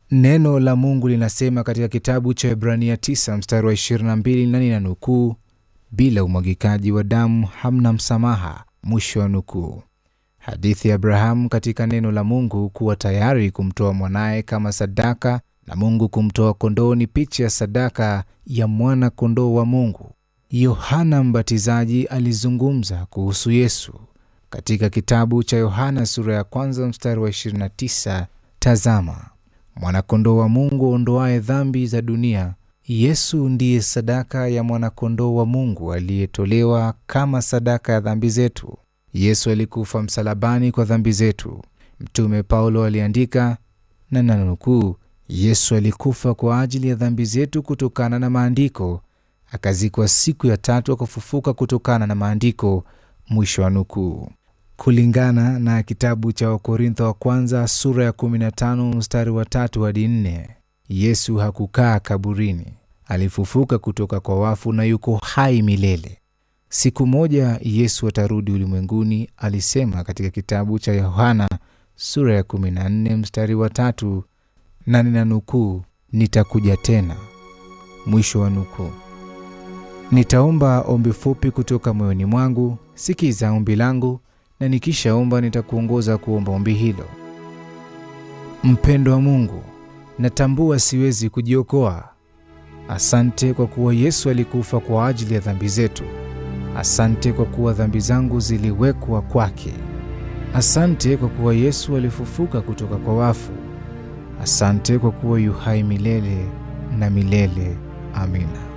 Neno la Mungu linasema katika kitabu cha Ibrania 9 mstari wa 22 na nina nukuu, bila umwagikaji wa damu hamna msamaha, mwisho wa nukuu. Hadithi ya Abrahamu katika neno la Mungu kuwa tayari kumtoa mwanaye kama sadaka na Mungu kumtoa kondoo ni picha ya sadaka ya mwana kondoo wa Mungu. Yohana Mbatizaji alizungumza kuhusu Yesu katika kitabu cha Yohana sura ya kwanza mstari wa 29, tazama mwanakondoo wa Mungu ondoaye dhambi za dunia. Yesu ndiye sadaka ya mwanakondoo wa Mungu aliyetolewa kama sadaka ya dhambi zetu. Yesu alikufa msalabani kwa dhambi zetu. Mtume Paulo aliandika na nanukuu, Yesu alikufa kwa ajili ya dhambi zetu kutokana na maandiko, akazikwa siku ya tatu, akafufuka kutokana na maandiko, mwisho wa nukuu. Kulingana na kitabu cha Wakorintho wa kwanza sura ya 15 mstari wa tatu hadi nne, Yesu hakukaa kaburini, alifufuka kutoka kwa wafu na yuko hai milele. Siku moja Yesu atarudi ulimwenguni, alisema katika kitabu cha Yohana sura ya 14 mstari wa tatu, na nina nukuu, nitakuja tena, mwisho wa nukuu. Nitaomba ombi fupi kutoka moyoni mwangu. Sikiza ombi langu, na nikishaomba nitakuongoza kuomba ombi hilo. Mpendo wa Mungu, natambua siwezi kujiokoa. Asante kwa kuwa Yesu alikufa kwa ajili ya dhambi zetu. Asante kwa kuwa dhambi zangu ziliwekwa kwake. Asante kwa kuwa Yesu alifufuka kutoka kwa wafu. Asante kwa kuwa yu hai milele na milele. Amina.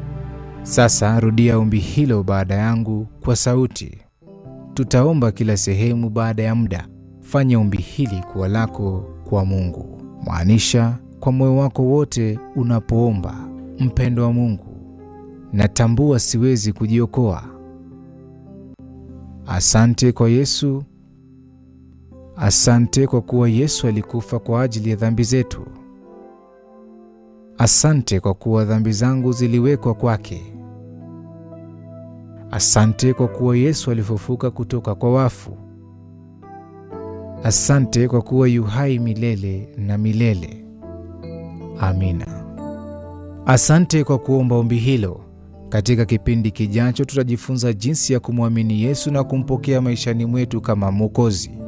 Sasa rudia ombi hilo baada yangu kwa sauti. Tutaomba kila sehemu baada ya muda. Fanya ombi hili kuwa lako kwa Mungu. Maanisha kwa moyo wako wote unapoomba: mpendo wa Mungu, natambua siwezi kujiokoa. Asante kwa Yesu. Asante kwa kuwa Yesu alikufa kwa ajili ya dhambi zetu. Asante kwa kuwa dhambi zangu ziliwekwa kwake. Asante kwa kuwa Yesu alifufuka kutoka kwa wafu. Asante kwa kuwa yu hai milele na milele. Amina. Asante kwa kuomba ombi hilo. Katika kipindi kijacho tutajifunza jinsi ya kumwamini Yesu na kumpokea maishani mwetu kama Mwokozi.